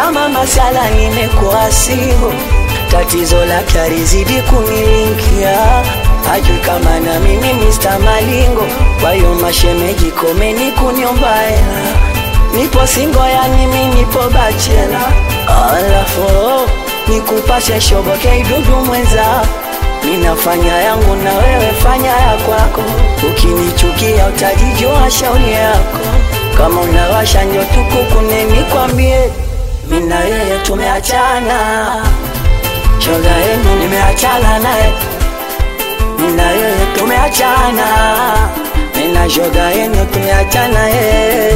kama masala nimekuwa singo, tatizo lake alizidi kunilingia, hajui kama na mimi Mr. Malingo, kwa hiyo mashemeji komeni kuniomba hela, nipo singo, yani mimi nipo bachela, alafu nikupashe shoboke idudu mwenza Ninafanya yangu na wewe fanya ya kwako, ukinichukia utajijua shauri yako. Kama unawasha njo tukukune, nikwambie mimi na yeye tumeachana, shoga yenu nimeachana naye, mimi na yeye tumeachana, mimi na shoga yenu tumeachana yeye.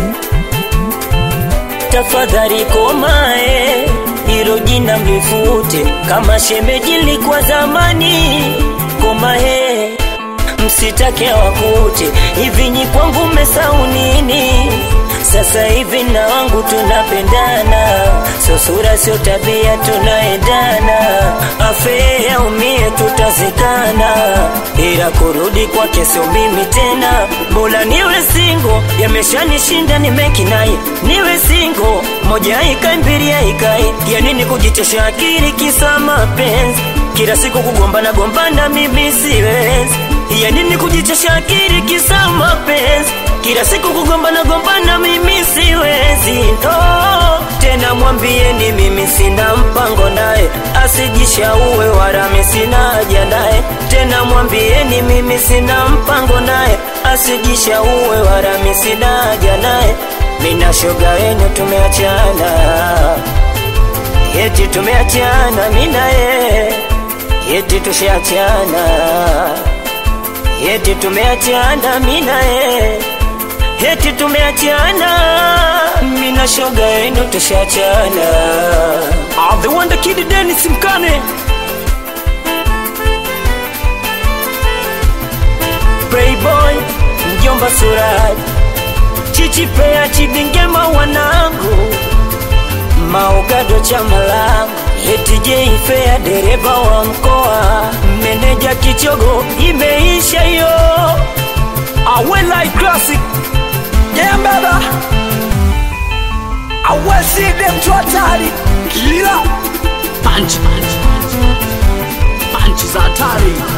tafadhali komae, hilo jina mlifute, kama shemeji likuwa zamani. Komae, msitake wakute, hivi nyi kwangu mmesahau nini? Sasa hivi na wangu tunapendana, sio sura sio tabia, tunaendana. Afe aumie, tutazikana, ila kurudi kwake sio mimi tena. Bora niwe singo, yameshanishinda nimekinai, niwe singo, moja ikai mbili ikai, ya nini kujichosha akili kisa mapenzi kila siku kugombana gombana, mimi siwezi. Ya nini kujichosha akili kisa mapenzi kila siku kugombana gombana, mimi siwezi. Oh, tena mwambieni mimi sina mpango naye, asijishauwe wala mimi sina haja naye. Tena mwambieni mimi sina mpango naye, asijishauwe wala mimi sina haja naye. Mina shoga yenu tumeachana, eti tumeachana, mina ye eti tushaachana, eti tumeachana, mina ye eti tumeachana, mina shoga yenu tushaachana. I'm the wonder kid Dennis Mkane Playboy, mjomba Suraj, Chichi Pea, Chidingema wanangu, Maogado chama langu, eti Jay Fair, dereva wa mkoa, meneja Kichogo, imeisha hiyo. I will like classic Yeah baba I will see them to hatari Kila Punch Punch Punch Punch za hatari